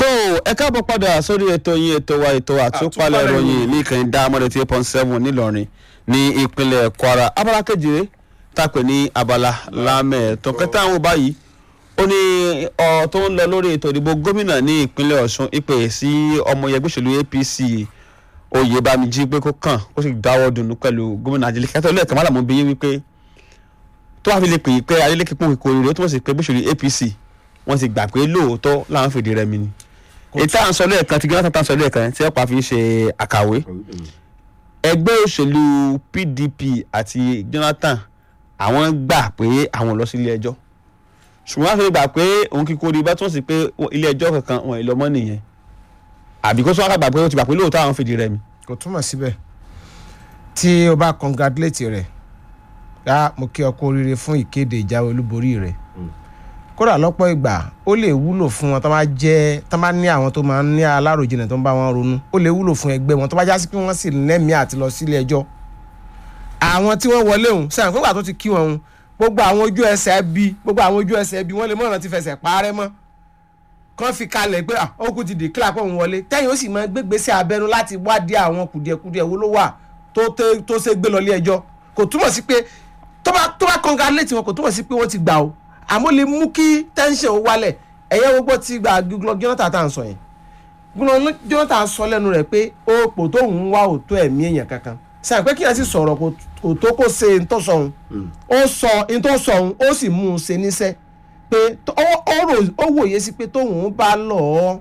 tó ẹ káàbọ̀ padà sórí ètò yín ètò wa ètò àtúpalẹ̀ Àtúpalẹ̀ ìròyìn ní ìkànnì dámọ́dé tí eight point seven nílọrin ní ìpínlẹ̀ kwara abala kejìlé tàpé ní abala lámẹ̀ẹ́tọ́ kẹta àwọn báyìí ó ní ọ tó ń lọ lórí ètò ìdìbò gómìnà ní ìpínlẹ̀ ọ̀ṣun ìpè sí ọmọ ẹgbẹ́ òṣèlú apc oyèbámijí pé kó kàn kó sì dáwọ́ dùnú pẹ̀lú gómìnà adeleke kẹtọ́ lẹ́ẹ̀kan mọ́lá mọ́ bí yín wípé tó wàá fi lè pè é pé adeleke pòun ìkórè rẹ̀ ó túmọ̀ sí pé gbóṣèlú apc wọ́n ti gbà pé lóòótọ́ làwọn fìdí rẹmi ni ètò à ń sọ lẹ́ẹ̀kan tí gíláṣà tá à ń sọ lẹ́ẹ̀kan tí ọ̀pá fi ń ṣe àkàwé ẹgbẹ́ òṣèlú pdp àti jonathan àwọn gbà pé àwọn lọ sí ilé ẹjọ́ ṣùgbọ́n wọ́n fi gbà pé òun kíkó rí bá tún sí pé ilé ẹjọ́ kankan wọn ìlọ mọ́ nìyẹn àbí kó sọ́wọ́n gbà pé ó ti gbà pé lóòótọ́ àwọn fìdí rẹmi. kò túmọ̀ síbẹ̀ tí o bá congratulate rẹ̀ yá mo kí ọ kú oríire fún ìkéde ìjáwé olúborí rẹ̀ kódà lọ́pọ̀ ìgbà ó lè wúlò fún wọn tó bá jẹ́ tó bá ní àwọn tó máa ń ní aláròjinlẹ̀ tó ń bá wọn ronú ó lè wúlò fún ẹgbẹ́ wọn tó bá já sí pé wọ́n sì lẹ́mìí àti lọ sílé ẹjọ́ àwọn tí wọ́n wọlé òun sẹ́yìn fúngbà tó ti kí wọn òun gbogbo àwọn ojú ẹsẹ̀ bí gbogbo àwọn ojú ẹsẹ̀ bí wọ́n lè mọ̀ràn ti fẹsẹ̀ parẹ́ mọ́ kán fi kalẹ̀ pé ó kú ti declare pé òun wọlé tẹ́yìn ó sì máa gbégbèsè abẹ́nu láti wádìí àwọn kùdìẹ̀kudìẹ̀ wo ló wà tó ṣe gbé lọ ilé ẹjọ́ kò túmọ̀ sí pé tó bá tó bá congratulate wọn kò túmọ̀ sí pé wọ́n ti gbà o àmọ́ lè mú kí tension ó wálẹ̀ ẹ̀yẹ́ gbogbo ti gba Goodluck Jonathan tá à ń sọ yẹn Goodluck Jonathan sọ lẹ́nu rẹ̀ pé òpò tó ń wá òtó ẹ̀mí èèyàn kankan sàn pé kí ẹ sì sọ̀rọ̀ kò tó kó ṣe ntọ́ sọ̀hún ó sọ ntọ́ sọ̀hún ó sì mú un ṣe níṣẹ́ pé ó wòye sí pé tóun bá lọ ọ́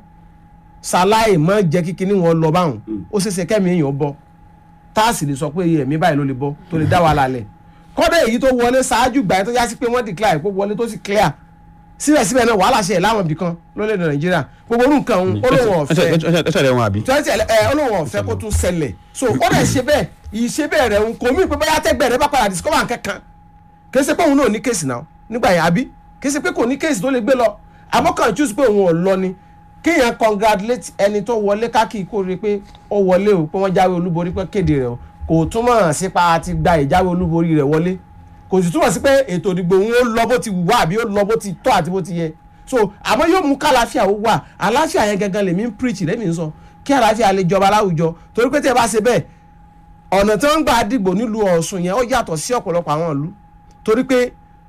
ṣaláì mọ́ jẹ́ kíkiní wọn lọ báwọn ó ṣeéṣe kẹ́mi èèyàn bọ́ tá a sì lè sọ pé ẹ̀mí báyìí ló lè bọ́ tó lè dá wàhálà lẹ̀ kọ́dọ̀ èyí tó wọlé ṣáájú gbà yẹn tó yá sí pé wọ́n declare pé wọlé tó sì clear síbẹ̀síbẹ̀ náà wàhálà ṣe láwọn ibì kan lórílẹ̀‐èdè nàìjíríà gbogbo orú nǹkan òun olóhùn ọ̀fẹ́ ẹsẹ̀ rẹ̀ wọn àbí. twenty ẹ olóhùn ọ̀fẹ́ kó tún ṣẹlẹ̀ so ó dẹ̀ ṣe bẹ́ẹ̀ ìṣe bẹ́ẹ̀ rẹ̀ ń kò mí pé bóyá tẹ́gbẹ́ rẹ̀ bá padà discover nǹkankan kì í ṣe pé òun náà ní kéèsì náà nígbà yẹn àbí kì í ṣe pé kò ní kéèsì tó lè gbé lọ àmọ́ kàn choose pé òun ò lọ ni kéèyàn congratulate ẹni tó wọlé káàkiri kó rí pé ó wọlé o pé wọ́n jáwé olúborí pé kéde rẹ̀ o kò túmọ̀ sípa àti gba ìjáwé olúborí rẹ̀ wọlé kò sì túmọ̀ sí pé ètò ìdìbò òun ó lọ bó ti wà àbí ó lọ bó ti tọ́ àti bó ti yẹ so àmọ́ yóò mú kálàáfíà ó wà àlàáfíà yẹn gangan lèmi ń preach lèmi ń sọ kí àlàáfíà lè jọba láwùjọ torí pé tí ẹ bá ṣe bẹ́ẹ̀ ọ̀nà tí wọ́n ń gbà dìbò nílùú Ọ̀ṣun yẹn ó yàtọ̀ sí ọ̀pọ̀lọpọ̀ àwọn ìlú torí pé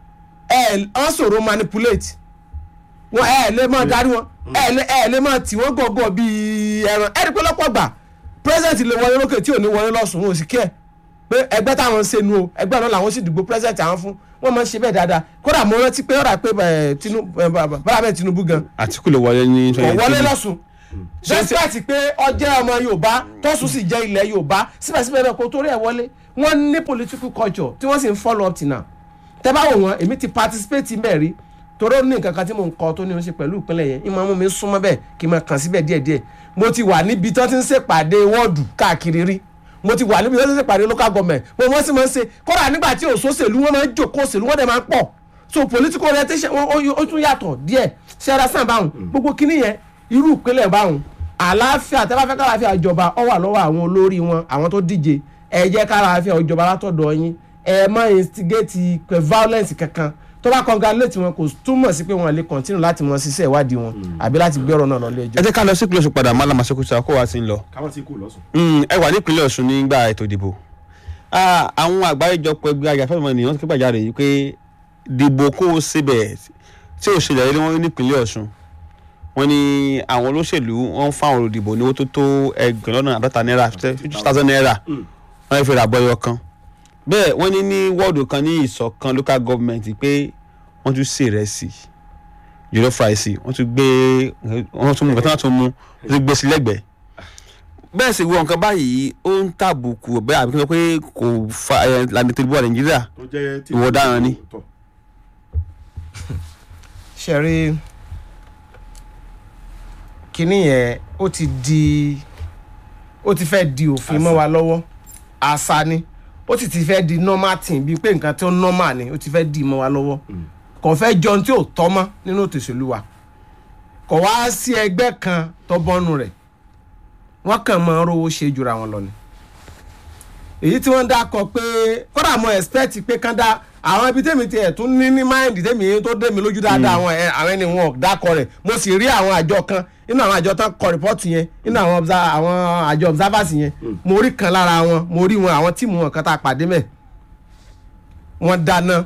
ẹ ọ́n sọ̀rọ̀ manipulate wọn ẹ lè máa darí wọn ẹ lè máa tì wọ́n gọ̀ọ̀gọ̀ bíi ẹran ẹ rí pé lọ́pọ̀ gbà president lè wọlé lókè tí ò ní wọlé lọ́sùn wọn ò sì kí ẹ̀ pé ẹgbẹ́ táwọn ń ṣe nu o ẹgbẹ́ náà làwọn sì dìbò president àwọn fún wọ́n máa ń ṣe bẹ́ẹ̀ dáadáa kódà mo rántí pé ọ̀rà pé bàbá bẹ́ẹ̀ Tinubu gan. Àtíkù lè wọlé ní kò wọlé lọ́sùn despite pé ọjẹ́ ọmọ Yorùbá tọ́sùn sì jẹ́ ilẹ̀ Yorùbá síbẹ̀síbẹ̀ náà kò torí ẹ̀ wọlé wọ́n ní political culture tí wọ́n sì ń follow up till now tẹ́ bá wò wọ́n èmi ti participate mbẹ̀ rí torí ó ní nǹkan kan tí mò ń kọ́ tó ní í ṣe pẹ̀lú ìpínlẹ̀ yẹn ìmọ̀ mú mi súnmọ́ bẹ́ẹ̀ kí n máa kàn síbẹ̀ díẹ̀díẹ̀ mo ti wà níbi tí wọ́n ti ń ṣèpàdé wọ́ọ̀dù káàkiri rí mo ti wà níbi tí wọ́n ti ń ṣèpàdé local government mo mọ̀ sí máa ń ṣe kọ́ra nígbà tí òṣòṣèlú wọn máa ń jòkó òṣèlú wọn dẹ̀ máa ń pọ̀ so political orientation ó tún yàtọ̀ díẹ̀ ṣẹ́ra sàn báwọn gbogbo kíní yẹn irú ìpínlẹ̀ báwọn àlàáfíà tẹ́ bá fẹ́ káàláfíà ìjọba ó wà lọ́wọ́ àwọn olórí wọn àwọn tó díje ẹ jẹ́ káàláfíà ìjọba látọ̀dọ̀ yín ẹ má instigate violence kankan tó bá congratulate wọn kò túmọ̀ sí pé wọn lè continue láti mọ ṣiṣẹ́ ìwádìí wọn àbí láti gbé ọ̀rọ̀ náà lọ ilé ẹjọ́. ẹ jẹ́ ká lọ sí ìpínlẹ̀ Ọ̀ṣun padà Mallam Sokoto kó wa ti ń lọ. káwọn ti kú lọ́sùn. ẹ wà ní ìpínlẹ̀ Ọ̀ṣun nígbà ètò ìdìbò àwọn àgbáríjọpọ̀ ẹgbẹ́ ajàfẹ́mọ̀ ènìyàn ti kégbàjarè yìí pé dìbò kó o síbẹ̀ tí ò ṣẹlẹ̀ ní wọ́n ní ìpínlẹ̀ Ọ̀ṣun wọ́n ní àwọn olóṣèlú wọ́n fáwọn olùdìbò ní owó tó tó ẹgbẹ̀rún lọ́nà àádọ́ta náírà fifty thousand naira wọ́n fi rà bọ́yọ̀ kan bẹ́ẹ̀ wọ́n ní ní wọ́ọ̀dù kan ní ìṣọ̀kan local government pé wọ́n tún ṣe ìrẹsì jollof rice wọ́n tún gbé wọ́n tún mú nǹkan tí wọ́n tún mú wọ́n tún gbé sí lẹ́gbẹ̀ẹ́ bẹ́ẹ̀ sì wọ nǹkan báyìí ó ń tàbùkù bẹ́ẹ̀ àbí kí wọ́n pé kò fa lànà ètò ìdìbò nàìjíríà ìwọ ọ̀daràn ni. ṣe rí kinní yẹn ó ti di ó ti fẹ́ di òfin mọ́ wa lọ́wọ́ àṣà ni ó sì ti fẹ́ di normal thing bíi pé nǹkan tó normal ni ó ti fẹ́ di mọ́ wa lọ́wọ́ kò fẹ́ jọun tí ò tọ́ mọ́ nínú ètò ìṣèlú wa kò wá sí ẹgbẹ́ kan tó bọ́nu rẹ̀ wọ́n kàn máa ń rówó ṣe jura wọn lọ ni èyí tí wọ́n dákọ̀ pé kódà mo expect pé kán dá àwọn ibi tèmi tiẹ̀ tún ní ní máìndì tèmi tó dé mi lójú dáadáa àwọn ẹ- àwọn ẹni wọn ò dákọ rẹ̀ mo sì rí àwọn àjọ kan nínú àwọn àjọ tán kọ rìpọ́ọ̀tù yẹn nínú àwọn obsa- àwọn àjọ observers yẹn mo rí kan lára wọn mo rí wọn àwọn tíìmù wọn kan tá a pàdé mẹ́ wọ́n dáná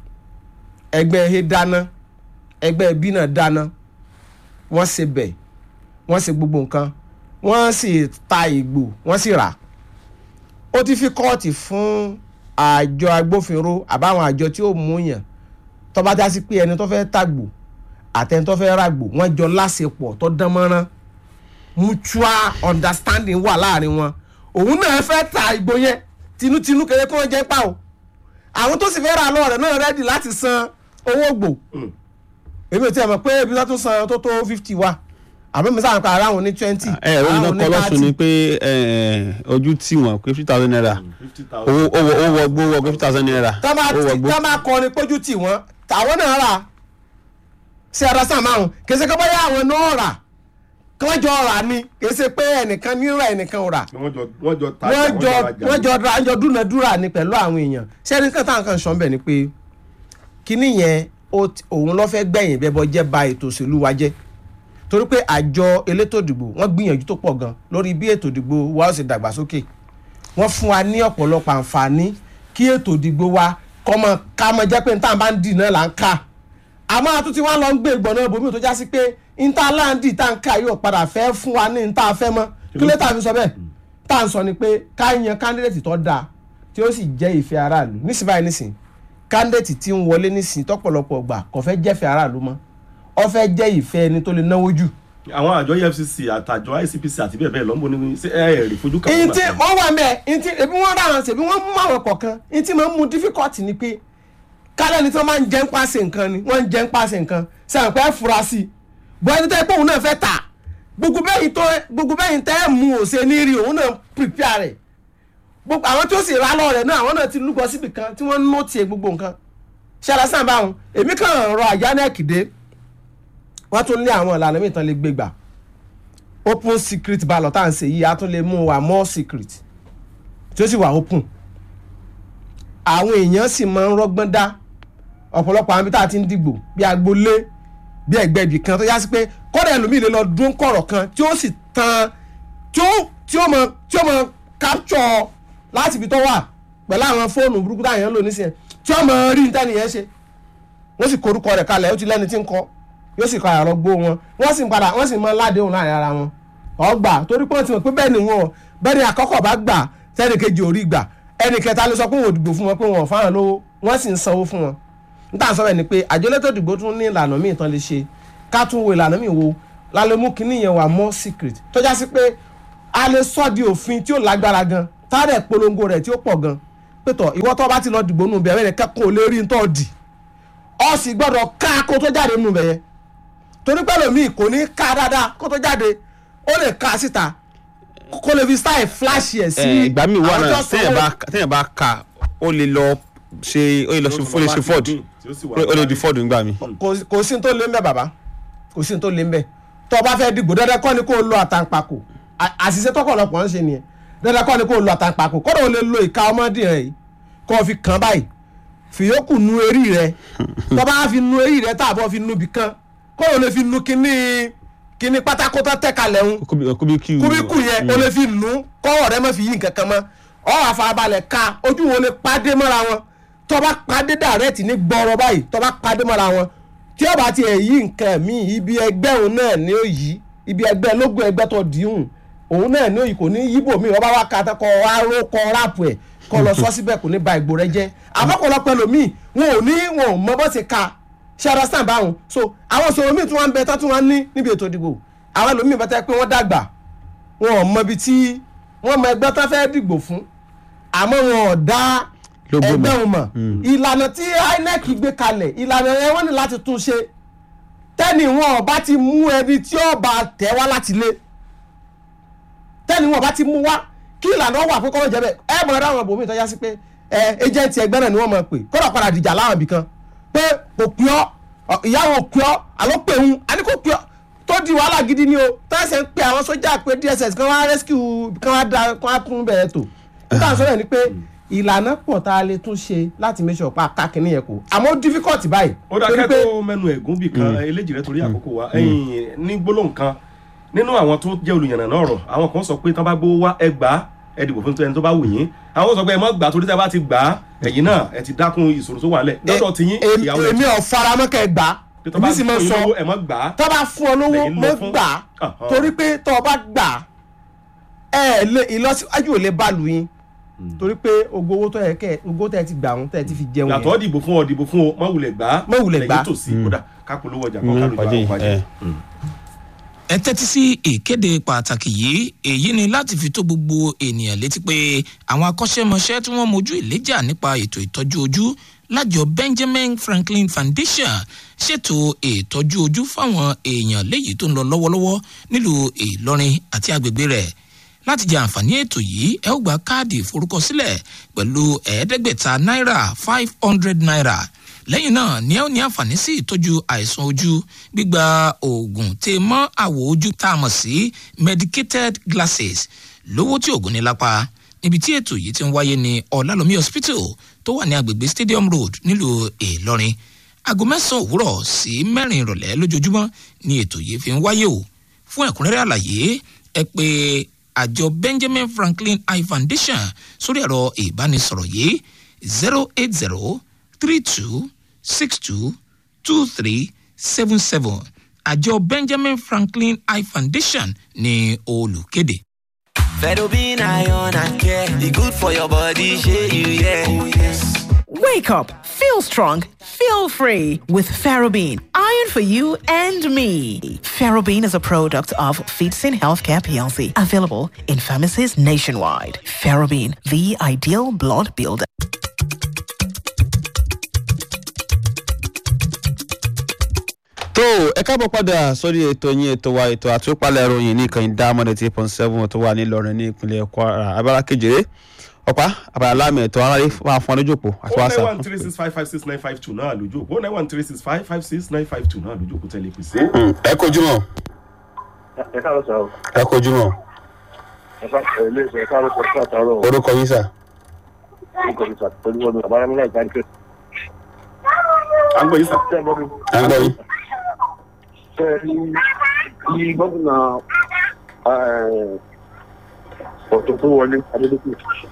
ẹgbẹ́ he dáná ẹgbẹ́ bí náà dáná wọ́n ṣe bẹ̀ wọ́n ṣe gbogbo nǹkan wọ́n sì ta ìgbò wọ́n sì rà ó ti fi kóòtù fún àjọ agbófinró àbáwọn àjọ tí ó mú yàn tó bá já sí pé ẹni tó fẹ́ tàgbò àtẹni tó fẹ́ ràgbò wọ́n jọ láṣepọ̀ tó dán mọ́rán mutual understanding wà láàrin wọn òun náà fẹ́ ta ìgbò yẹn tinútinú kéré kí wọ́n jẹ́ pa o àwọn tó sì fẹ́ ra lọ́ọ̀rẹ́ náà rẹ́dì láti san owó gbò èmi ò tiẹ̀ mọ̀ pé ibi tó san tó tó fifty wa àbí mi sáà ń pa ara wọn ní twenty ẹ ẹ oyin náà kọ lọ́sùn ni pé ẹ, ojú tí wọ́n pé fifty thousand naira fifty owó thousand. owó owó ọgbó wọ fifty thousand naira tá máa owó ọgbó tá máa kọrin pójú tì wọ́n tàwọn náà rà sí ara sáà márùn kì í ṣe pé bóyá àwọn náà rà kí wọ́n jọ rà ni kì í ṣe pé ẹnìkan ní rà ẹnìkan ò rà wọ́n jọ wọ́n jọ ta wọ́n jọ rajà. wọ́n jọ ra jọ dúnadúrà ni pẹ̀lú àwọn èèyàn ṣé ẹni kan táwọn kan sọ ń bẹ̀ ni pé kíní yẹn ó ti- òun ló fẹ́ gbẹ̀yìn bẹ́bọ jẹ́ ba ètò òṣèlú wa jẹ́ torí pé àjọ elétò ìdìbò wọ́n gbìyànjú tó pọ̀ gan lórí bí ètò ìdìbò wa ó sì dàgbàsókè wọ́n fún wa ní ọ̀pọ̀lọpọ̀ àǹfààní kí ètò ìdìbò wa kọ́mọ ká mọ jẹ́ pé níta bá ń dì náà là ń kà àmọ́ àtúntí wọn lọ ń gbé ìgbọ̀nà ibòmí tó já sí pé níta láǹdì tá ń kà yóò padà fẹ́ fún wa ní níta fẹ́ mọ́ kí ló tà fi sọ bẹ́ẹ̀ tá à ń sọ ni pé ká yan kándídéètì tó dáa tí ó sì jẹ́ ìfẹ́ aráàlú nísìnyí báyìí nísìnyí kándídéètì tí ń wọlé nísìnyí tọ́pọ̀lọpọ̀ gbà kò fẹ́ jẹ́fẹ́ aráàlú mọ́ ó fẹ́ jẹ́ ìfẹ́ ẹni tó lè náwó jù àwọn àjọ efcc àtàjọ icpc àti bẹ́ẹ̀ bẹ́ẹ̀ lọ́nbó ní ṣé ẹ ẹ̀ rí fojú kan. ntí wọ́n wà mẹ́ ntí ebi wọ́n rà wọn ṣèbí wọ́n mú àwọn kọ̀ọ̀kan ntí máa ń mú difficulty ni pé kálẹ̀ ni tí wọ́n máa ń jẹ́ ń pàṣẹ nǹkan ni wọ́n ń jẹ́ ń pàṣẹ nǹkan sẹ́wọ̀n pé ẹ fura sí i bọ́ ẹni tó yẹ pé òun náà fẹ́ tà gbogbo bẹ́yìn tó gbogbo bẹ́yìn tẹ́ ẹ̀ mú òṣè ní rí òun náà prepare rẹ̀ gbogbo àwọn tó sì rà lọ rẹ̀ náà àwọn náà ti lúgọ síbi kan tí wọ́n ń nọ́ọ̀tì gbogbo nǹkan ṣẹlẹ̀ sàn báwọn èmi kàn rọ àjánẹ́ẹ̀kì dé wọ́n tún lé àwọn ìlànà mìíràn lè gbégbà open secret ballot tá à ń ṣe yìí a tún lè mú wa more secret tí ó sì wà open àwọn èèyàn sì máa ń rọ́gbọ́n dá ọ̀pọ̀lọpọ̀ àwọn ibi tá a ti ń dìgbò bí agboolé bí ẹgbẹ́ ibì kan tó yá sí pé kọ́dà ẹlòmíì lè lọ dún kọ̀rọ̀ kan tí ó sì tan tí ó tí ó mọ tí ó mọ capture láti ibi tó wà pẹ̀lú àwọn fóònù burúkú táwọn èèyàn lò nísìnyẹn tí ó mọ rí ní tẹ́nìyẹn ṣe wọ́n sì korúkọ rẹ̀ kalẹ̀ ó ti lẹ́ni tí ń kọ́ yóò sì kọ àrọ gbó wọn wọ́n sì ń padà wọ́n sì mọ ládéhùn láàrin ara wọn ọgbà torí pé wọ́n ti mọ̀ pé bẹ́ẹ̀ ni wọn bẹ́ẹ̀ ni àkọ́kọ́ bá gbà sẹ́ni kejì ò rí gbà ẹnì kẹta ló sọ pé wọn ò dìbò fún wọn pé wọn ò fáwọn lówó wọ́n sì ń sanwó fún wọn níta sọ bẹ́ẹ̀ ni pé àjọ elétò ìdìbò tún ní ìlànà míì tán lè ṣe ká tún wo ìlànà míì wo lálẹ́ mú kinní yẹn wà more secret tó já sí pé a lè sọ di òfin tí ó lágbára gan tárẹ̀ polongo rẹ̀ tí ó pọ̀ gan pétọ̀ ìwọ tó bá ti lọ dìbò nù bẹ̀rẹ̀ rẹ̀ kẹ́kọ̀ọ́ lè rí ntọ́ dì ọ sì gbọ́dọ̀ ká kó tó jáde nù bẹ̀yẹn torí pẹ́lú mi kò ní ká dáadáa kó tó jáde ó lè ká síta kó lè fi style flash yẹ sí ẹ ìgbà míì wà àwọn náà tó téèyàn sanwó. bá téèyàn bá ka ó lè lọ ṣe ó lè lọ ṣe ó lè ṣe ford ó lè di ford nígbà mi. kò kò sí ní tó lé ń bẹ bàbá kò sí ní tó lé ń bẹ tó o bá fẹ́ dìbò dandan kọ́ ni kó o lo àtàǹpàkò À- àṣìṣe tọkọlọpọ̀ ń ṣe nìyẹn dandan kọ́ ni kó o lo àtàǹpàkò kọ́dọ̀ o lè lo ìka ọmọdé rẹ yìí kó o fi kàn báyìí fìyókù nu eré rẹ tó bá fi nu eré rẹ tààbọ̀ fi nu bìkan kó o lè fi nu kíní kíní pátákó tó tẹ̀ kalẹ̀ ń kúbíkú kúbíkù yẹn o lè fi nù kọ́wọ́ rẹ má fi yí nǹkan kan mọ́ ọ àfarabalẹ̀ ka ojú wo lè pàdé mọ́ra wọn tó bá pàdé dàrẹ́tì ní gbọ́rọ̀ báyìí tó bá pàdé mọ́ra wọn tí ó bá tiẹ̀ yí nǹkan míì ibi ẹgbẹ́ òun náà ni ó yí ibi ẹgbẹ́ lógún ẹgbẹ́ tó dìhùn òun náà ni ó yí kò ní yíbò míì ọba wa ka tán kọ wá ró kọ ráàpù ẹ̀ kọ lọ sọ síbẹ̀ kò ní ba ìgbò rẹ jẹ́ àbọ̀pọ̀lọpọ̀ ẹlòmíì wọn ò ní wọn ò mọ bó ti ka ṣe understand báwọn so àwọn ìṣòro míì tí wọ́n ń bẹ tán tí wọ́n ní níbi ètò ìdìbò àwọn ẹlòmíì bá tẹ́ pé wọ́n dàgbà wọn ò mọ ibi tí wọ́n mọ ẹgbẹ́ tán fẹ́ẹ́ dìgbò fún àmọ́ wọn ò dá Lógo mọ̀. ẹgbẹ́ wọn mọ̀ ìlànà tí INEC gbé kalẹ̀ ìlànà yẹn wọ́n ní láti tún ṣe tẹ́ni wọn ò bá ti mú ẹni tí ó bá tẹ̀ wá láti lé tẹ́ni wọn ò bá ti mú wá kí ìlànà wà pé kọ́mọ̀ jẹ́ bẹ́ẹ̀ ẹ mọ̀ ẹ́ ráwọn bòmí ìtọ́já sí pé ẹ ẹjẹ̀ntì ẹgbẹ́ náà ni wọ́n mọ̀ pé kọ́dọ̀ padà dìjà láwọn ibì kan pé kò pín ọ́ ọ, ìyàwó pé ọ́ àlọ́ pé òun àní kò pé ọ́ tó di wàhálà gidi ni o tẹ́sẹ̀ ń pe àwọn sójà pé DSS kan wá rescue kan wá da kan wá tún bẹ̀rẹ̀ tó nígbà sọ́yẹ̀ ni pé ìlànà pọ̀ tá a lè tún ṣe láti make sure pa kákínní yẹn kù àmọ́ difficult báyìí ó dákẹ́ tó mẹ́nu ẹ̀gún bì kan eléjì rẹ torí àkókò wa ẹ̀yìn ní gbólóhùn kan nínú àwọn tó jẹ́ olùyànnà náà rọ̀ àwọn kan sọ pé tán bá gbówó wá ẹ gbà á ẹ dìbò fún ẹni tó bá wù yín àwọn sọ pé ẹ má gbà á torí tẹ́ bá ti gbà á ẹ̀yìn náà ẹ ti dákun ìṣòro tó wà lẹ̀ lọ́dọ̀ tí yín Em- ìyàwó èmi ò faramọ́ kẹ́ ẹ gbà á pé tó bá èmi sì fún máa yín sọ lówó ẹ má gbà á tó bá fún ọ lówó Lẹ́yìn lọ mo fún- gbà á Ahán. torí pé tó o bá gbà á ẹ lè ìlọsíwájú ò lè bá lu yín torí pé ogbó owó tó yẹ kẹ ogbó tẹ ti gbà wọn tẹ ti fi jẹun yàtọ̀ yẹn dìbò fún ọ dìbò fún ọ má wulẹ̀ gbà á Má wulẹ̀ gbà á. lẹ́yìn tòsí kódà kápolówó ọjà kan Mm, kálù pàdé ìgbà yìí, ọ̀pàdé. ẹ. ẹ tẹ́tí sí ìkéde pàtàkì yìí èyí ni láti fi tó gbogbo ènìyàn létí pé àwọn akọ́ṣẹ́mọṣẹ́ tí wọ́n mojú ìléjà nípa ètò ìtọ́jú ojú lájọ benjamin franklin foundation ṣètò ìtọ́jú ojú fáwọn èèyàn léyìí tó ń lọ lọ́wọ́lọ́wọ́ nílùú ìlọrin àti agbègbè rẹ̀ láti jẹ àǹfààní ètò yìí ẹ ó gba káàdì ìforúkọsílẹ̀ pẹ̀lú ẹ̀ẹ́dẹ́gbẹ̀ta náírà five hundred naira lẹ́yìn náà ni ẹ ó ní àǹfààní sí ìtọ́jú àìsàn ojú gbígba oògùn tè mọ́ àwọ̀ ojú tá a mọ̀ sí medicated glasses lówó tí oògùn ní lápá níbi tí ètò yìí ti ń wáyé ní ọ̀làlómi hospital tó wà ní agbègbè stadium road nílùú ìlọrin aago mẹ́sàn-án òwúrọ̀ sí mẹ́rin ìrọ̀lẹ́ lójoojúmọ́ ni ètò yìí fi ń wáyé o fún ẹ̀kúnrẹ́rẹ́ àlàyé ẹ pé àjọ benjamin franklin eye foundation sórí ẹ̀rọ ìbánisọ̀rọ̀ yìí zero eight zero three two six two two three seven seven àjọ benjamin franklin eye foundation ní olùkéde. Fedobin iron and care, e good for your body, shey you yeah. Oh yes. Wake up, feel strong, feel free with Ferrobin. Iron for you and me. Ferrobin is a product of Feetsin Healthcare PLC, available in pharmacies nationwide. Ferrobin, the ideal blood builder. tó ẹ káàbọ̀ padà sórí ètò yín ètò wa ètò àtúpalẹ̀ ìròyìn ní ìkànnì dámọ́dé tí point seven tó wà nílọrin ní ìpínlẹ̀ kwara abala kejìlé ọ̀pá abala lámì ètò aráàlú máa fún ọ lójú òpó àti o nine wàsá. one three six five five six nine five two náà lójú òpó o nine one three six five five six nine five two náà lójú òpó tẹ́lẹ̀ pèsè. ẹ kojú mọ ẹ káàárọ̀ sá o ẹ kojú mọ ẹ ká ẹ lè sọ ẹ káàárọ̀ sọ fún àtàrọ̀ o orúkọ yín sà. orúkọ mi sà pẹ̀lú wọn mi àbára nílẹ̀ ìbánikẹ́. à ń gbọ́ yín sà. ṣé ẹ gbọ́ mi à ń gbọ́ yín. ṣé ẹ rí bí gómìnà ọ̀tún tó wọlé adédọ́kù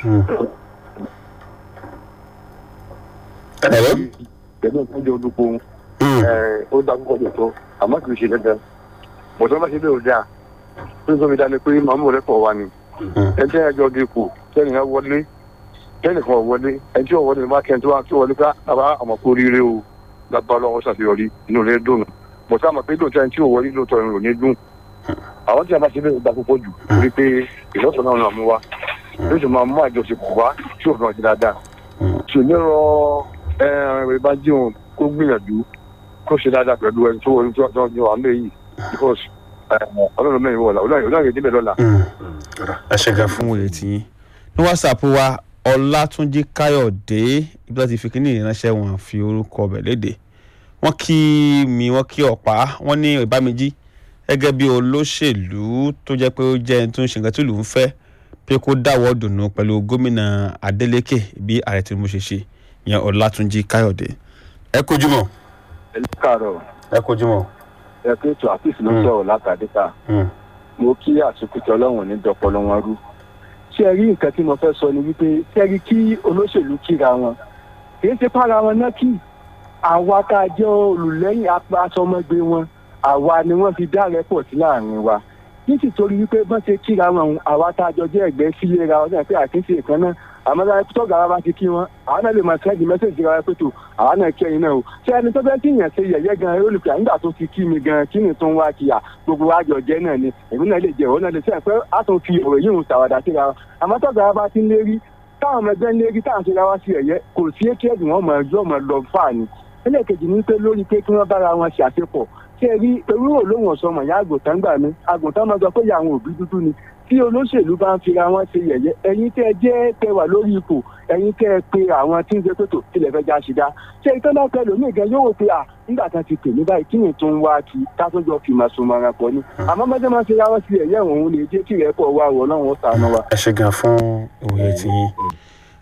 ẹ̀rọ. pẹ̀lú ìpínlẹ̀ olùkọ́ ó dá púpọ̀ lóòótọ́ àmọ́ kì í ṣe dandan bọ̀dọ́ bá ṣe bẹ́ẹ̀ ò dáa tó ń sọ mi dá ni pé màmú rẹ̀ pọ̀ wá ni ẹjẹ́ ẹjọ́ di ipò tẹ́nìkan wọlé tẹ́nìkan wọlé ẹjọ́ wọlé bá kẹ́ni tó wá tó wọlé ká bàbá àmọ́ kó ríire o lábá lọ́wọ́ ṣàṣeyọrí inú rẹ̀ dùn bọ̀dọ́ àmọ́ pé lóòótọ́ ẹni tí ò wọlé lóòótọ́ ẹni ò ní dùn àwọn tí a bá ṣe bẹ́ẹ̀ dá púpọ̀ jù torí pé ìlọ́sọ̀ náà náà mú wa yóò sì máa mú àjọṣepọ̀ wá tí òfin ọ̀sẹ̀ dáadáa ṣèlú rọ ẹ bá jíun kó gbìyànjú kó ṣe dáadáa pẹ̀lú ẹni tó wọlé tó tó wà ń lé yìí because ọlọ́run mẹ́rin wọ̀la ọlọ́run yóò débẹ̀ lọ́la. ẹ ṣe gan fún òye tiyín ní whatsapp wa ọlátúnjí káyọ̀dé ibi tó ti fi kíní ìránṣẹ́ wọn fi orúkọ ọbẹ̀ léde wọ́n kí mi wọ́n kí ọ̀pá wọ́n ní ìbámejì gẹ́gẹ́ bí olóṣèlú tó jẹ́ pé ó jẹ́ ẹni tó ń ṣe nǹkan tí ìlú ń fẹ́ pé kó dáwọ́ dùnú pẹ̀lú gómìnà adeleke bí ààrẹ tinubu ṣe ṣe ìyẹn ọlátúnjí káyọ̀dé. ẹ kojú mọ ẹ káàárọ̀ ẹ kojú mọ. ẹ pé ètò àfíìsì ló ń sọ̀rọ̀ látàdéta mo kí àsìkò ọlọ́run ní dọpọlọ wọn rú ṣé ẹ rí nǹkan tí mo fẹ́ sọ ni wípé ṣé ẹ rí kí olóṣèlú kíra wọn kì í ṣe para wọn náà kí àwa tá a jẹ́ olùlẹ́yìn aṣọmọgbé wọn àwa ni wọ́n fi dá rẹ́pọ̀ sí láàrin wa nítorí wípé bọ́n ṣe kíra wọn àwa tá a jọ jẹ́ ẹgbẹ́ sílé ra ọdún àti àkíńṣe ìkan náà àmọ́ tá a tọ́gà wa bá ti kí wọn àwọn náà lè máa sẹ́ẹ̀dì mẹ́sẹ̀jì ra pé tó àwọn náà kí ẹyin náà o ṣé ẹni tó fẹ́ kí yẹn ṣe yẹ̀yẹ́ gan olùkọ́ nígbà tó ti kí mi gan kí ni tó ń wá kí à gbogbo wa jọ jẹ́ náà ni èmi náà lè jẹ́ òun náà lè sẹ́yìn pé a tún fi ọ̀rọ̀ yìí ń ṣàwàdà síra wa àmọ́ tọ́gà wa bá ti ń lérí táwọn ọmọ ẹgbẹ́ ń lérí táwọn ṣe ra wá sí ẹ̀yẹ kò sí ékèèdì wọn mọ̀ ẹjọ́ mọ̀ lọ fà ní ẹlẹ́ẹ̀kejì ní pé lórí pé kí wọ́n bára wọn ṣàṣepọ̀ ṣé ẹ rí ewúrò lóhùn ọ̀sọ́mọ̀ ìyá àgùntàn gbà mí àgùntàn máa sọ pé ìyá àwọn òbí dúdú ni tí olóṣèlú bá ń fira wọn ṣe yẹ̀yẹ́ ẹ̀yin tẹ́ ẹ jẹ́ tẹ́ wà lórí ipò ẹ̀yin tẹ́ ẹ pe àwọn tí ń ṣe pètò tilẹ̀ fẹ́ já ṣe dá ṣé ìtàn náà pẹ̀lú mí gan yóò wò pé à nígbà kan ti pè mí báyìí kí ni tó ń wá kí kátójọ fi máa so mara pọ̀ ni àmọ́ mọ́jọ́ máa ń fira wọn sí ẹ̀yẹ́ òun lè jẹ́ kí rẹ̀ pọ̀ wá wọ̀ náà wọ́n sànù wa. ẹ ṣe gan fún òye tiyín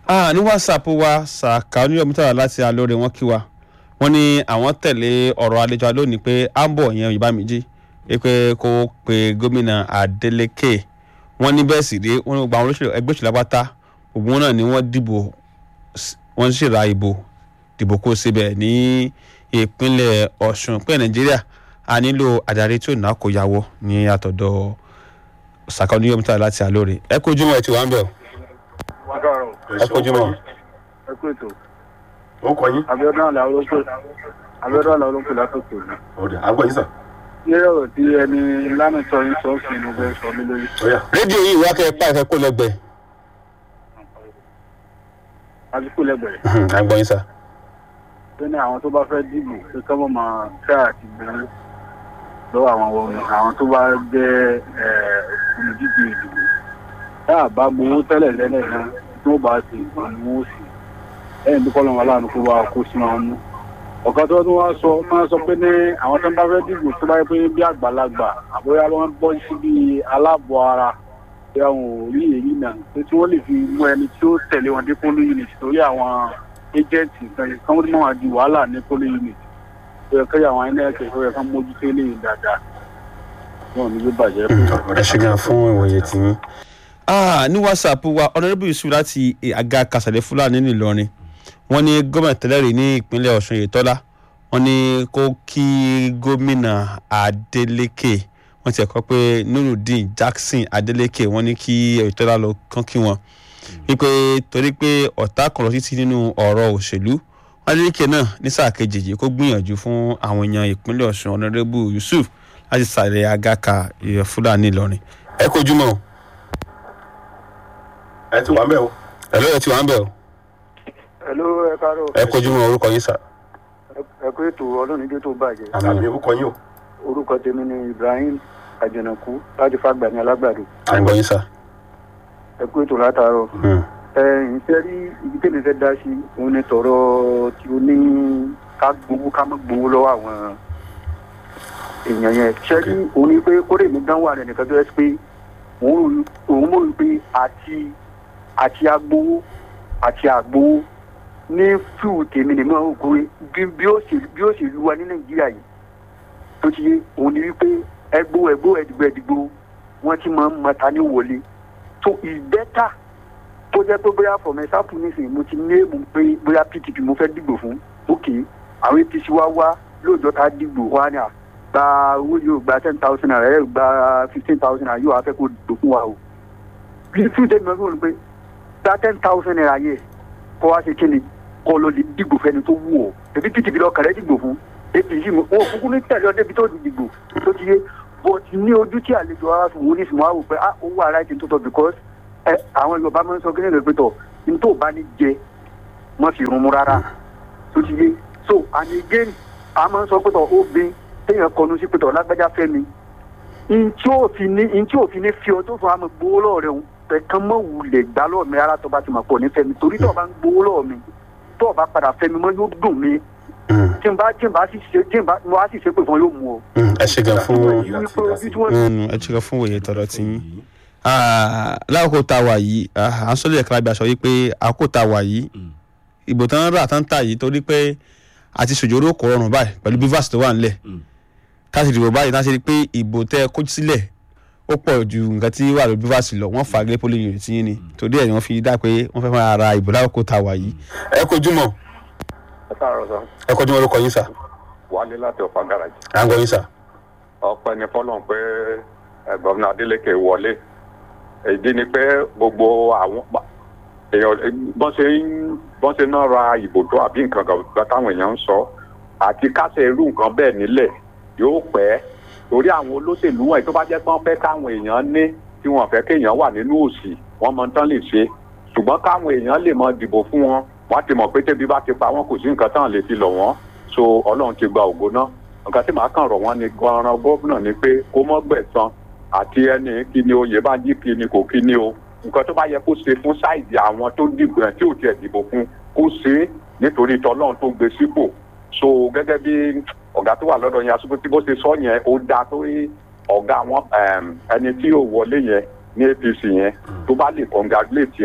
ah ní whatsapp wa sàkà oníyọmítàrà láti alóore wọn kí wa wọn ní àwọn tẹ̀lé ọ̀rọ̀ àlejò wa lónìí pé ambo yẹn yorùbá méjì pé kó pe gómìnà adeleke wọn ní bẹ́ẹ̀ sì rí wọn ní gbogbo àwọn olóṣèlú ẹgbẹ́ òṣèlú apáta gbogbo wọn náà ni wọ́n dìbò s- wọ́n sì ra ìbò dìbò kó síbẹ̀ ní ìpínlẹ̀ ọ̀ṣun pé nàìjíríà a nílò adarí tí ò ná kó yàwó ní àtọ̀dọ̀ sàkà oníyọmítàrà láti alóore ẹ kó ojúmọ́ ẹ ti wá ń bẹ̀ o ẹ kó ojúmọ́. ẹ kú ètò ó kọ yín abiodun àlà olóńpẹ abiodun àlà olóńpẹ látòkè òní. ọ̀dà àgbọ̀ yín sà ní ọ̀rọ̀ tí ẹni lánàá yín sọ fún inú bẹ́ẹ̀ sọ mí lórí. ọ̀yà rédíò yìí wá kẹ́ ẹ pa ìfẹ́ kó lẹ́gbẹ̀ẹ́. àdúgbò lẹ́gbẹ̀rẹ̀ à ń gbọ́ yín sá. tó ní àwọn tó bá fẹ́ dìbò pé kọ́ mọ̀ máa fẹ́ àti gbèrú lọ́wọ́ àwọn ohun àwọn tó bá jẹ́ ẹ̀, olùdíje ìdìbò tá a bá gbowó tẹ́lẹ̀ lẹ́lẹ̀ náà tó bá ti gbowó sí lẹ́yìn tó kọ́ lọ́wọ́ aláàánú kó bá kó sínú àwọn mú. ọ̀kan tó tún wá sọ máa sọ pé ní àwọn tó ń bá fẹ́ dìbò tó bá yẹ pé bí àgbàlagbà àbóyá wọn bọ́ sí bí aláàbọ̀ ara pé àwọn ò rí èyí náà pé tí wọ́n lè fi mú ẹni tí ó tẹ̀lé wọn dé polo unit torí àwọn agent nǹkan yìí kán mọ́ wá di wàhálà ní polo unit ó yẹ kí àwọn inec ó yẹ kán mójútó eléyìí dáadáa wọn ò ní ló bàjẹ́ fún ẹ ṣe gan fún ìwòye tiyín. ní whatsapp wa honourable yusuf láti àga kàṣàlẹ̀ fúlàní nìlọrin wọ́n ní gómìnà tẹ́lẹ̀rí ní ìpínlẹ̀ ọ̀ṣun yètọ́lá wọ́n ní kó kí gómìnà adeleke wọ́n ti ẹ̀kọ́ pé nurudeen jackson adeleke wọ́n ní kí yètọ́lá lọ kán kí wọn wípé torí pé ọ̀tá kan lọ títí nínú ọ̀rọ̀ òṣèlú adeleke náà ní sáà kejì yìí kó gbìyànjú fún àwọn èèyàn ìpínlẹ̀ ọ̀ṣun honourable yusuf láti sàlẹ̀ agaka ìyẹn fúlàní ìlọrin. ẹ kojú mọ́ o ẹ ti wà ń bẹ̀ o ẹ lóye tí wàá ń bẹ̀ o hello ẹ káàárọ̀ ẹ kojú mọ́ orúkọ yín sà. ẹ kú ètò ọlọ́run níjó tó bàjẹ́ àmì ó kọ yín o orúkọ tèmi ni ibrahim àjànàkú láti fàgbà ní alágbàdo à ń gbọ́ yín sà. ẹ kú ètò látàárọ̀ Hmm. ẹ ǹṣẹ́ rí ibi tèmi fẹ́ dá sí òun ni tọ̀rọ̀ tí ó ní ká gbowó ká má gbowó lọ́wọ́ àwọn èèyàn yẹn ṣé rí òun ni pé kórè mi dánwò àrẹ nìkan tó yẹ sí pé òun òun mọ̀ wípé àti àti agbowó àti àgbowó ní fíìwù tèmi ni mo kó bí bí ó ṣe bí ó ṣe lu wa ní nàìjíríà yìí tó ti yé òun ni wípé ẹgbó ẹgbó ẹdìgbò ẹdìgbò wọn ti máa ń mọta ní wọlé so ìbẹ́tà tó jẹ́ pé bóyá for example nísìnyí mo ti ní èèmù pé bóyá pdp mo fẹ́ dìgbò fún òkè àwọn apc wá wá lóòjọ́ tá a dìgbò wá ní à gba owó yóò gba ten thousand naira ẹ̀ gba fifteen thousand naira yóò wá fẹ́ kó dìgbò fún wa o bí fún tẹ́mi ọdún wọn pé gba ten thousand naira yẹ kó wá ṣe kíni kó lọ lè dìgbò fẹ́ni tó wù ọ́ èbí pdp lọ kàrẹ́ dìgbò fún apc mo wọn ò kúkú ní tẹ̀lé ọ débi tó ti dìgbò tó ti yé but ní ojú tí àlejò ara fún wọn ní sùnmọ́ àwò pé ah owó ara ti tó tọ́ because ẹ àwọn yorùbá máa ń sọ kíni rẹ pé tọ ní tó bá ní jẹ má fi rún mu rárá tó ti yé so and again a máa ń sọ pé tọ obìnrin téèyàn kọnu sí pé tọ lágbájá fẹ́ mi ntí òfin ní ntí òfin ní fi ọ tó fún àmọ́ gbowó lọ́wọ́ rẹ ẹ̀kan mọ́ wulẹ̀ gbá lọ́wọ́ mi rárá tó bá ti mọ̀ pọ̀ ní fẹ́mi torí tó bá ń gbowó lọ́wọ́ mi tó bá padà fẹ́mi mọ́ yóò dùn mí Hmm. tí n bá tí n bá sì ṣe tí n bá mo á sì ṣe pé fún ọ yóò mú ọ. Hmm. ẹ ṣe gan fún wípé ojú tí wọ́n Hmm. ẹ ṣe gan fún òye tọ̀dọ̀ tiyín. lákòókò tá a wà yìí à ń sọ́lé ẹ̀ka lábẹ́ aṣọ yìí pé àkókò tá a wà yìí ìbò tán rà tán tà yìí torí pé àti ṣòjòrò kò rọrùn báyìí pẹ̀lú bivas tó wà nílẹ̀ tá a sì dìbò báyìí tá a ṣe rí i pé ìbò tẹ́ ẹ kó sílẹ̀ ó pọ̀ ju nǹkan tí wà lórí bivas lọ wọ́n fà á gé polling unit yín ni torí ẹ̀ ni wọ́n fi dá pé wọ́n fẹ́ máa ra ìbò lákòókò tá a wà yìí. ẹ kojú mọ́ ẹ káàárọ̀ sọ ẹ kojú mọ́ orúkọ yín sà wálé láti ọ̀fà gáràjì à ń gbọ́ yín sà. ọpẹ́ ní fọlọ́n pé ẹ, gọ́vnà adeleke wọlé èdè ni pé gbogbo àwọn pa- èèyàn bọ́n ṣe ń bọ́n ṣe náà ra ìbò tó àbí nǹkan kan táwọn èèyàn ń sọ àti kásẹ̀ irú nǹkan bẹ́ẹ̀ nílẹ̀ yóò pẹ́ torí àwọn olóṣèlú wọ̀nyí tó bá jẹ́ pé wọ́n fẹ́ káwọn èèyàn ní tí wọ́n fẹ́ kéèyàn wà nínú òṣì wọ́n mọ tán lè ṣe ṣùgbọ́n káwọn èèyàn lè mọ dìbò fún wọn wọ́n ti mọ̀ pé tẹ́bí bá ti pa wọ́n kò sí nǹkan tán lè fi lọ̀ wọ́n so ọlọ́run ti gba ògo náà nǹkan tí màá kàn rọ̀ wọ́n ni gan-an gómìnà ni pé kó mọ́ gbẹ̀san àti ẹni kí ni oyè bá jí kí ni kò kí ni o nǹkan tó bá yẹ kó ṣe fún sáìdì àwọn tó dìbò ẹ̀ tí ò tiẹ̀ dìbò fún kó ṣe é nítorí tọ́lọ́run tó gbé sípò so gẹ́gẹ́ bí ọ̀gá tó wà lọ́dọ̀ yẹn aṣọ tí bó ṣe sọ yẹn ó dáa tó rí ọ̀gá wọn ẹni tí ò wọlé yẹn ní apc yẹn tó bá lè congratulate yẹ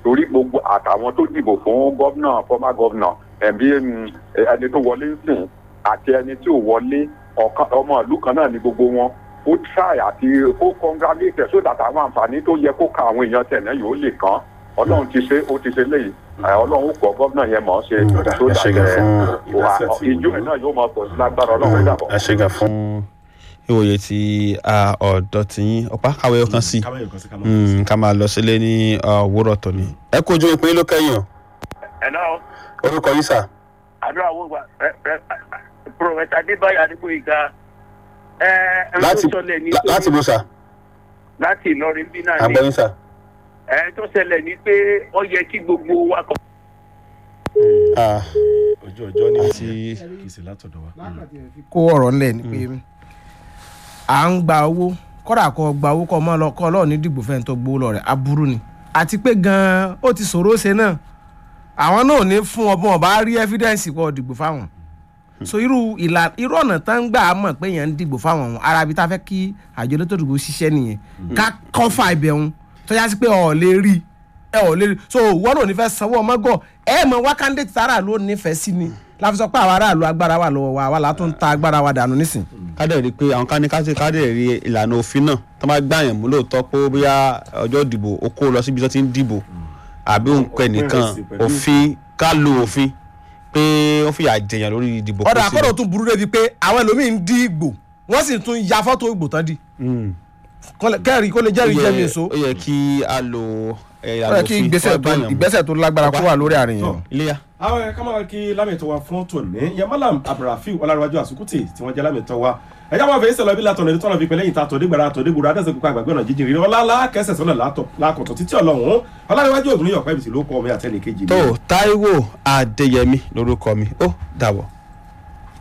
torí gbogbo àtàwọn tó dìbò fún gómìnà former gómìnà ẹbí ẹni tó wọlé ń sìn àti ẹni tí ò wọlé ọ̀kan ọmọ ìlú kan náà ni gbogbo wọn ó try àti ó congratulate so that àwọn àǹfààní tó yẹ kó ka àwọn èèyàn tẹ̀lé yìí ó lè kàn ọlọ́run ti ṣe ó ti ṣe léyìí ẹ, ọlọ́run ó kọ́ gómìnà yẹn mọ̀ ọ́ ṣe so ẹ ṣe that gan ẹ, fún- wà- ìjó ẹ̀ náà yóò máa pọ̀ sí lágbára ọlọ́run ó dàbọ̀. ẹ ṣe gan fún ìwòye tí a ọ̀dọ́ ti yín ọ̀pá kàwé ọkàn sí kámẹ́yìn kan sí kámẹ́yìn Mm, ká máa lọ sílé ní òwúrọ̀ tòní. ẹ kó ojú ìpín ló kẹ́yìn o Hello, orúkọ yín sà àdúrà wo gba Prọfẹ̀tà Adébáyọ̀ Adébóyèga ẹ ẹ láti tó ṣẹlẹ̀ ní lá- láti bó sà láti Ìlọrin bí náà ni àgbẹ̀yìn sà. ẹ tó ṣẹlẹ̀ ní pé ó yẹ kí gbogbo wa kọ. Ah, ojú ọjọ́ ní àti kì í ṣe látọ̀dọ̀ wa. kó ọ̀rọ̀ ńlẹ̀ ni pé à ń gba owó kọ́dà kọ́ gba owó kọ́ mọ́ lọ kọ́ lọ́ọ̀ ní dìbò fẹ́ni tó gbowó lọ rẹ̀ aburú ni àti pé gan-an ó ti ṣòro ṣe náà àwọn náà ò ní fún ọ bí wọn bá rí evidence kọ́ dìbò fáwọn so irú ìlà irú ọ̀nà tá ń gbà á mọ̀ pé èèyàn ń dìbò fáwọn ọ̀hún ara ibi tá a fẹ́ kí àjọ elétò ìdìbò ṣiṣẹ́ nìyẹn ká kọ́fà ibẹ̀ ọ̀hún tó yá sí pé ọ̀ lè rí ẹ ọ̀ lè rí so wọ́n náà ò ní fẹ́ sanwó ọmọ gọ̀ ẹ mọ̀ wá candidate tára ló nífẹ̀ẹ́ sí ni láfi sọ pé àwọn aráàlú agbára wà lọ́wọ́ wa àwa là tún ta agbára wa dànù nísìn. kádẹ̀ rí i pé àwọn káni káṣí kádẹ̀ rí ìlànà òfin náà tó máa gbà yàn mú lóòótọ́ pé bóyá ọjọ́ ìdìbò ó kó lọ síbi tó ti ń dìbò àbí òun pẹ̀ nìkan sí pẹ̀lú- òfin ká lo òfin pé ó fìyà jẹyàn lórí ìdìbò ọ̀dà kó sí. àkọ́dọ̀ tún burú débi pé àwọn ẹlòmíín ń dí ìgbò wọ́n sì tún ya fọ́tò ìgbò tán di Mm. kẹ́rì kó lè Ó jẹ́rìí yẹ- jẹ́mi èso ó yẹ kí a lo ó eh, ìlànà yẹ kí òfin ìgbésẹ̀ kó tó bá yàn mú. ìgbésẹ̀ tó lágbára kó wà lórí àárín yẹn. iléyà àwọn ẹ̀ ká máa kí lámìtọ́ wa fún tòní yẹn malam abdulrafiu ọlárẹ̀wájú àsukùtì tí wọ́n jẹ́ lámìtọ́ wa ẹ̀já máa fèé sẹ̀lọ́ bí látọ̀nà ẹni tọ́nà fi pẹ̀lẹ́ yìí ta tòdégbàrà tòdégbòrò adẹ́sẹ̀ kókó àgbàgbé ọ̀nà jíjìn rí ọlá kẹsẹ̀ sọ́nà lákọ̀tọ̀ títí ọlọ́run ọlárẹ̀wájú ògùn ní ọ̀pẹ́ ibìsì ló kọ́ ọmọ àtẹnìkejì tó Táíwò Adéyẹmí lórúkọ mi ó dàbọ̀.